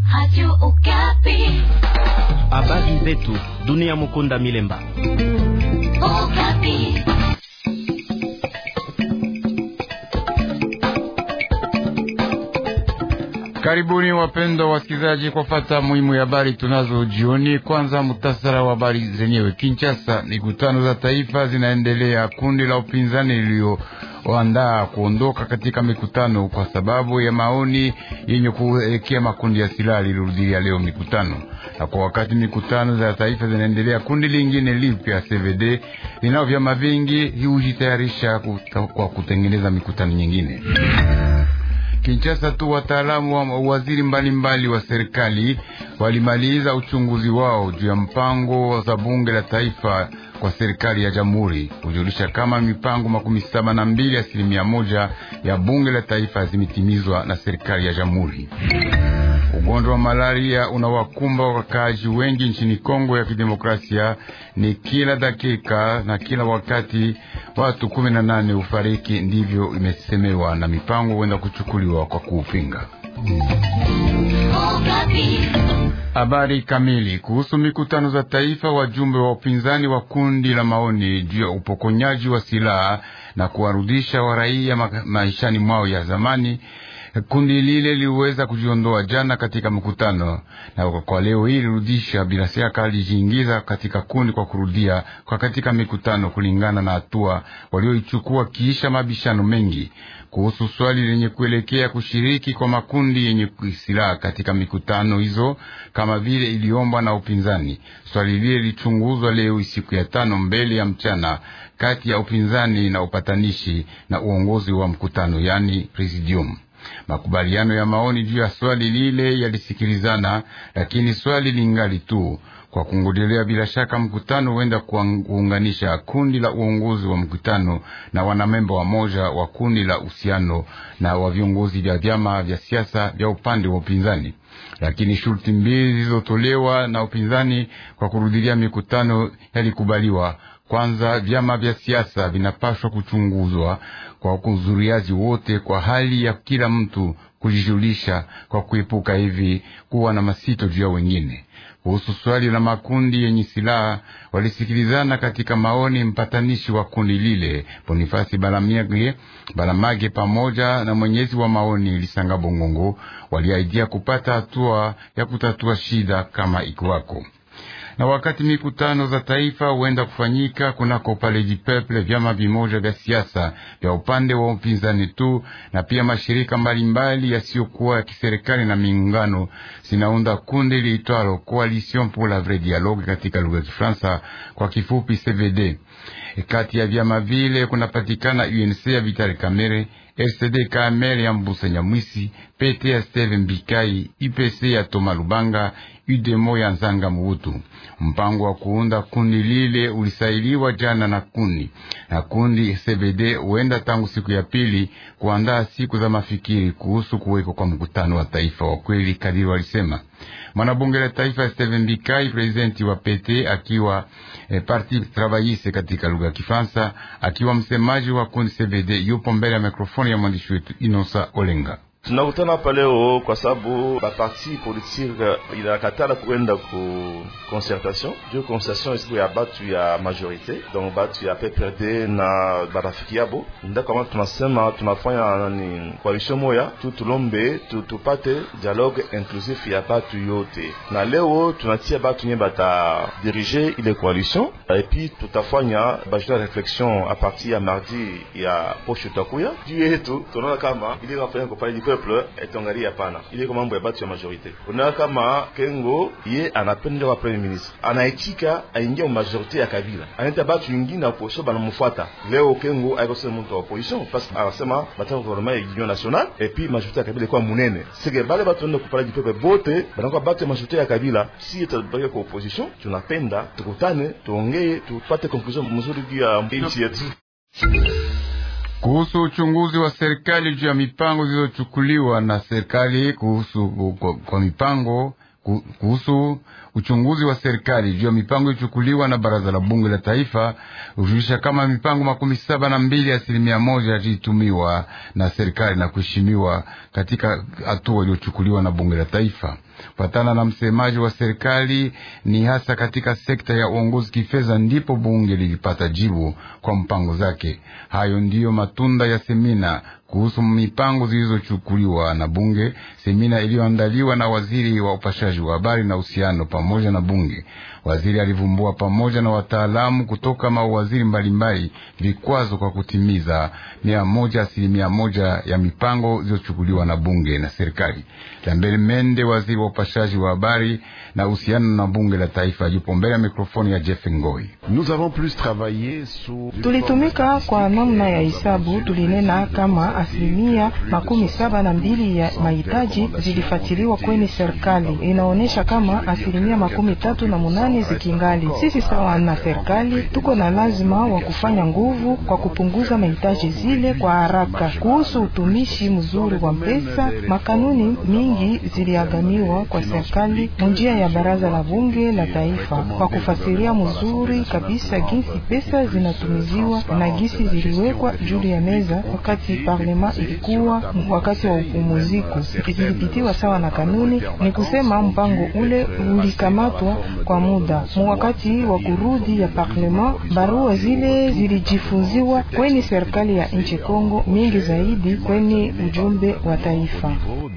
Habari zetu dunia. Mukunda Milemba. Karibuni wapendwa wasikilizaji, kwa fata muhimu ya habari tunazo jioni. Kwanza mutasara wa habari zenyewe. Kinshasa, mikutano za taifa zinaendelea. Kundi la upinzani lilioandaa kuondoka katika mikutano kwa sababu ya maoni yenye kuelekea makundi ya silaha lilirudia leo mikutano, na kwa wakati mikutano za taifa zinaendelea, kundi lingine lipya CVD linao vyama vingi hujitayarisha kwa kutengeneza mikutano nyingine. Kinshasa tu wataalamu wa waziri mbalimbali wa serikali walimaliza uchunguzi wao juu ya mpango za bunge la taifa kwa serikali ya jamhuri kujulisha kama mipango makumi saba na mbili asilimia moja ya bunge la taifa zimetimizwa na serikali ya jamhuri. Ugonjwa wa malaria unawakumba wakaaji wengi nchini Kongo ya Kidemokrasia. Ni kila dakika na kila wakati watu kumi na nane ufariki, ndivyo imesemewa na mipango huenda kuchukuliwa kwa kuupinga. Habari kamili kuhusu mikutano za taifa. Wajumbe wa upinzani wa kundi la maoni juu ya upokonyaji wa silaha na kuwarudisha waraia ma maishani mwao ya zamani kundi lile liweza kujiondoa jana katika mkutano, na kwa leo hii lirudisha bila shaka lijiingiza katika kundi kwa kurudia kwa katika mikutano, kulingana na hatua walioichukua kiisha mabishano mengi kuhusu swali lenye kuelekea kushiriki kwa makundi yenye silaha katika mikutano hizo, kama vile iliombwa na upinzani. Swali lile lichunguzwa leo siku ya tano mbele ya mchana kati ya upinzani na upatanishi na uongozi wa mkutano, yani presidium. Makubaliano ya maoni juu ya swali lile yalisikilizana, lakini swali lingali tu kwa kungojelea. Bila shaka mkutano huenda kuunganisha kundi la uongozi wa mkutano na wanamemba wa moja wa kundi la uhusiano na wa viongozi vya vyama vya siasa vya upande wa upinzani, lakini shurti mbili zilizotolewa na upinzani kwa kurudilia mikutano yalikubaliwa. Kwanza, vyama vya siasa vinapaswa kuchunguzwa kwa kuzuriaji wote kwa hali ya kila mtu kujijulisha kwa kuepuka hivi kuwa na masito juu ya wengine. Kuhusu swali la makundi yenye silaha walisikilizana katika maoni mpatanishi wa kundi lile Bonifasi Balamage, Balamage pamoja na mwenyezi wa maoni Lisanga Bongongo waliaidia kupata hatua ya kutatua shida kama ikiwako na wakati mikutano za taifa huenda kufanyika kunako Palais du Peuple, vyama vimoja vya siasa vya upande wa upinzani tu na pia mashirika mbalimbali yasiyokuwa ya kiserikali na miungano zinaunda kundi liitwalo Coalition pour la Vraie Dialogue katika lugha ya Kifaransa, kwa kifupi CVD. E, kati ya vyama vile kunapatikana UNC ya Vital Kamerhe, RCD Kamere ya Mbusa Nyamwisi, PT ya Steve Mbikai, IPC ya Toma Lubanga, UDEMO ya Nzanga Mubutu. Mpango wa kuunda kundi lile ulisailiwa jana na kundi na kundi CBD huenda tangu siku ya pili kuandaa siku za mafikiri kuhusu kuweko kwa mkutano wa taifa wa kweli, kadiri walisema mwanabunge la taifa Steven Bikai, presidenti wa PT akiwa eh, parti travailliste katika lugha ya Kifaransa, akiwa msemaji wa kundi CBD, yupo mbele ya mikrofoni ya mwandishi wetu Inosa Olenga. Tunakutana hapa leo kwa sababu baparti politique inakatala kuenda ku concertation juu concertation siku ya batu ya majorite donc batu ya PPRD na barafiki yabo, ndio kama tunasema tunafanya nani coalition moya tu tulombe tu, tupate dialogue inclusif ya batu yote, na leo tunatia batu nye bata dirige ile coalition et puis tutafanya bajina reflexion a partir ya mardi ya posho takuya juu yetu, tunaona kama ile kafanya kupale peuple etongalia hapana, ile kwa mambo ya batu ya majorite. Unaona kama Kengo ye anapenda kwa premier ministre anaitika aingia mu majorite ya Kabila, anaita batu wengine na opposition banamfuata. Leo Kengo aiko sema mtu wa opposition parce que anasema bataka gouvernement ya union nationale et puis majorite ya Kabila kwa munene sege bale batu ndio kupala jipepe bote banakuwa batu ya majorite ya Kabila. Si tutabaki kwa opposition, tunapenda tukutane, tuongee, tupate conclusion mzuri juu ya nchi yetu. Kuhusu uchunguzi wa serikali juu ya mipango zilizochukuliwa na serikali kuhusu kwa, kwa mipango kuhusu uchunguzi wa serikali juu ya mipango iliyochukuliwa na baraza la bunge la taifa hujulisha kama mipango makumi saba na mbili asilimia moja yalitumiwa na serikali na kuheshimiwa katika hatua iliyochukuliwa na bunge la taifa. Patana na msemaji wa serikali, ni hasa katika sekta ya uongozi kifedha ndipo bunge lilipata jibu kwa mpango zake. Hayo ndiyo matunda ya semina kuhusu mipango zilizochukuliwa na bunge, semina iliyoandaliwa na waziri wa upashaji wa habari na uhusiano pamoja na bunge. Waziri alivumbua pamoja na wataalamu kutoka mawaziri mbalimbali vikwazo kwa kutimiza mia moja asilimia moja ya mipango zilizochukuliwa na bunge na serikali. Lambert Mende, waziri wa upashaji wa habari na uhusiano na bunge la taifa, yupo mbele ya mikrofoni ya Jeff Ngoi. Tulitumika kwa namna ya hisabu, tulinena kama asilimia makumi saba na mbili ya mahitaji zilifatiliwa kwenye serikali, inaonyesha kama asilimia makumi tatu na munane zikingali. Sisi sawa na serikali tuko na lazima wa kufanya nguvu kwa kupunguza mahitaji zile kwa haraka. Kuhusu utumishi mzuri wa pesa, makanuni mingi ziliaganiwa kwa serikali munjia ya baraza la bunge la taifa kwa kufasiria mzuri kabisa jinsi pesa zinatumiziwa na gisi ziliwekwa juu ya meza wakati parlema ilikuwa wakati wa upumuziko, zilipitiwa sawa na kanuni. Ni kusema mpango ule ulikamatwa kwa muda mu wakati wa kurudi ya parlema. Barua zile zilijifunziwa kwenye serikali ya nchi Kongo, mingi zaidi kwenye ujumbe wa taifa.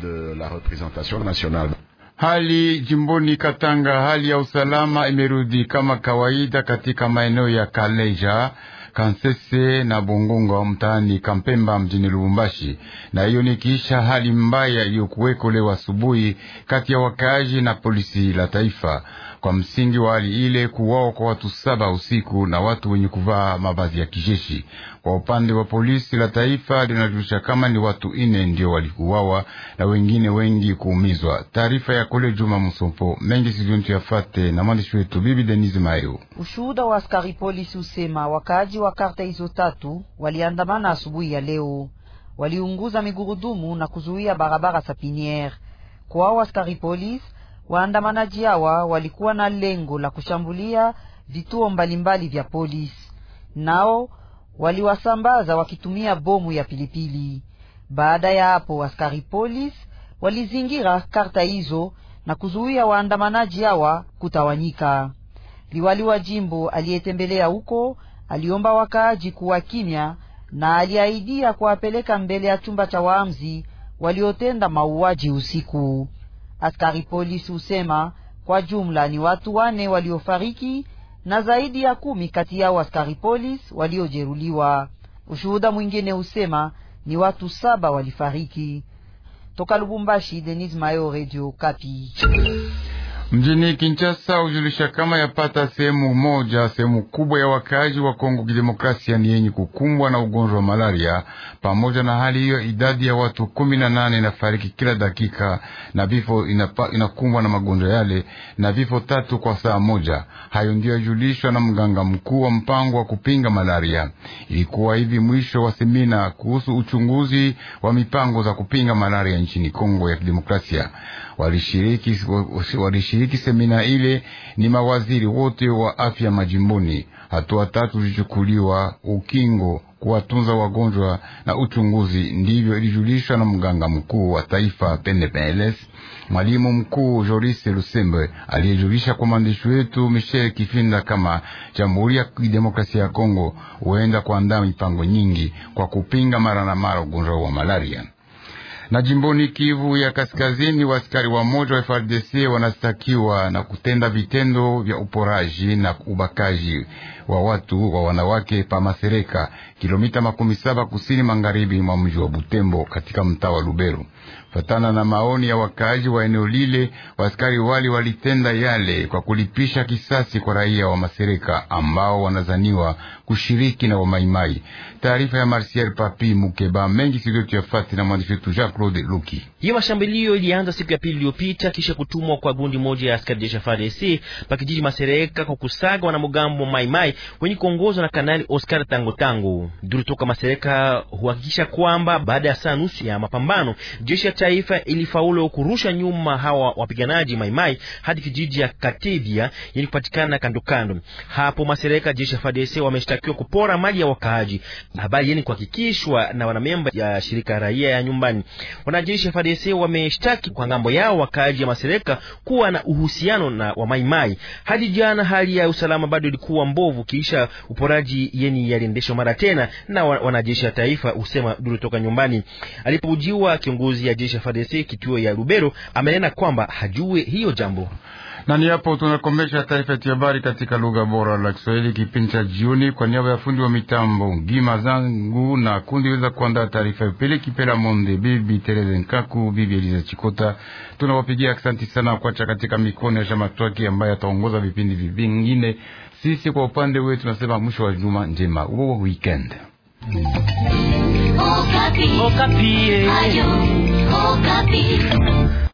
Hali jimboni Katanga, hali ya usalama imerudi kama kawaida katika maeneo ya Kaleja, Kansese na Bongongo mtaani Kampemba mjini Lubumbashi, na hiyo ni kisha hali mbaya iliyokuweko leo asubuhi kati ya wakaaji na polisi la taifa. Kwa msingi wa hali ile, kuwao kwa watu saba usiku na watu wenye kuvaa mavazi ya kijeshi. Kwa upande wa polisi la taifa linajulisha kama ni watu ine ndio walikuwawa na wengine wengi kuumizwa. Taarifa ya kole Juma Musompo mengi siliontu yafate na mwandishi wetu Bibi Denise Mayo. Ushuhuda wa askari polisi usema wakaaji wa karta hizo tatu waliandamana asubuhi ya leo, waliunguza migurudumu na kuzuia barabara Sapiniere. Kwa askari polisi waandamanaji hawa walikuwa na lengo la kushambulia vituo mbalimbali vya polisi, nao waliwasambaza wakitumia bomu ya pilipili. Baada ya hapo, askari polisi walizingira karta hizo na kuzuia waandamanaji hawa kutawanyika. Liwali wa jimbo aliyetembelea huko aliomba wakaaji kuwa kimya na aliahidia kuwapeleka mbele ya chumba cha waamzi waliotenda mauaji usiku. Askari polisi husema kwa jumla ni watu wane waliofariki na zaidi ya kumi kati yao askari polisi waliojeruliwa. Ushuhuda mwingine husema ni watu saba walifariki. Toka Lubumbashi, Denis Mayo, Radio Kapi. Mjini Kinshasa ujulisha kama yapata sehemu moja sehemu kubwa ya wakaaji wa Kongo Kidemokrasia ni yenye kukumbwa na ugonjwa wa malaria. Pamoja na hali hiyo, idadi ya watu kumi na nane inafariki kila dakika na vifo inakumbwa na magonjwa yale na vifo tatu kwa saa moja. Hayo ndiyo yajulishwa na mganga mkuu wa mpango wa kupinga malaria. Ilikuwa hivi mwisho wa semina kuhusu uchunguzi wa mipango za kupinga malaria nchini Kongo ya Kidemokrasia. Walishiriki, walishiriki semina ile ni mawaziri wote wa afya majimboni. Hatua tatu zilichukuliwa: ukingo, kuwatunza wagonjwa na uchunguzi. Ndivyo ilijulishwa na mganga mkuu wa taifa PNPLS, mwalimu mkuu Joris Lusembe, aliyejulisha kwa mwandishi wetu Michel Kifinda kama Jamhuri ya Kidemokrasia ya Kongo huenda kuandaa mipango nyingi kwa kupinga mara na mara ugonjwa wa malaria na jimboni Kivu ya Kaskazini, waaskari wa moja wa FARDC wanastakiwa na kutenda vitendo vya uporaji na ubakaji wa watu wa wanawake pa Masereka, kilomita makumi saba kusini magharibi mwa mji wa Butembo katika mtaa wa Lubero. Fatana na maoni ya wakaaji wa eneo lile, waaskari wali walitenda yale kwa kulipisha kisasi kwa raia wa Masereka ambao wanazaniwa kushiriki na wamaimai. Taarifa ya Marsial Papi Mukeba mengi siliyotuyafati na mwandishi wetu Jacques Claude Luki. Hiyo mashambulio ilianza siku ya pili iliyopita kisha kutumwa kwa gundi moja ya askari jeshi FARDC pa kijiji Masereka kwa kusaga wanamgambo maimai wenye kuongozwa na Kanali Oscar Tango Tango. Duru toka Masereka huhakikisha kwamba baada ya saa nusu ya mapambano jeshi ya taifa ilifaulu kurusha nyuma hawa wapiganaji maimai hadi kijiji ya Katevia yenye kupatikana kando kando hapo. Masereka jeshi ya FARDC wameshtakiwa kupora mali ya wakaaji, habari yenye kuhakikishwa na wanamemba ya shirika raia ya nyumbani. Wanajeshi ya FARDC wameshtaki kwa ngambo yao wakaaji ya masereka kuwa na uhusiano na wa maimai. Hadi jana hali ya usalama bado ilikuwa mbovu, kisha uporaji yeni yaliendeshwa mara tena na wanajeshi ya taifa, usema duru toka nyumbani. Alipojiwa kiongozi ya jeshi ya FARDC kituo ya Lubero amenena kwamba hajue hiyo jambo na ni hapo tunakomesha taarifa yetu ya habari katika lugha bora la Kiswahili kipindi cha jioni. Kwa niaba ya fundi wa mitambo Ngima zangu na kundi weza kuandaa taarifa ya Pele Kipela Monde, bibi Tereze Nkaku, bibi Eliza Chikota, tunawapigia asante sana kuacha katika mikono ya Shamatwaki ambaye ataongoza vipindi vingine. Sisi kwa upande wetu tunasema mwisho wa juma njema, huo weekend Okapi. Okapi. Ayo, Okapi.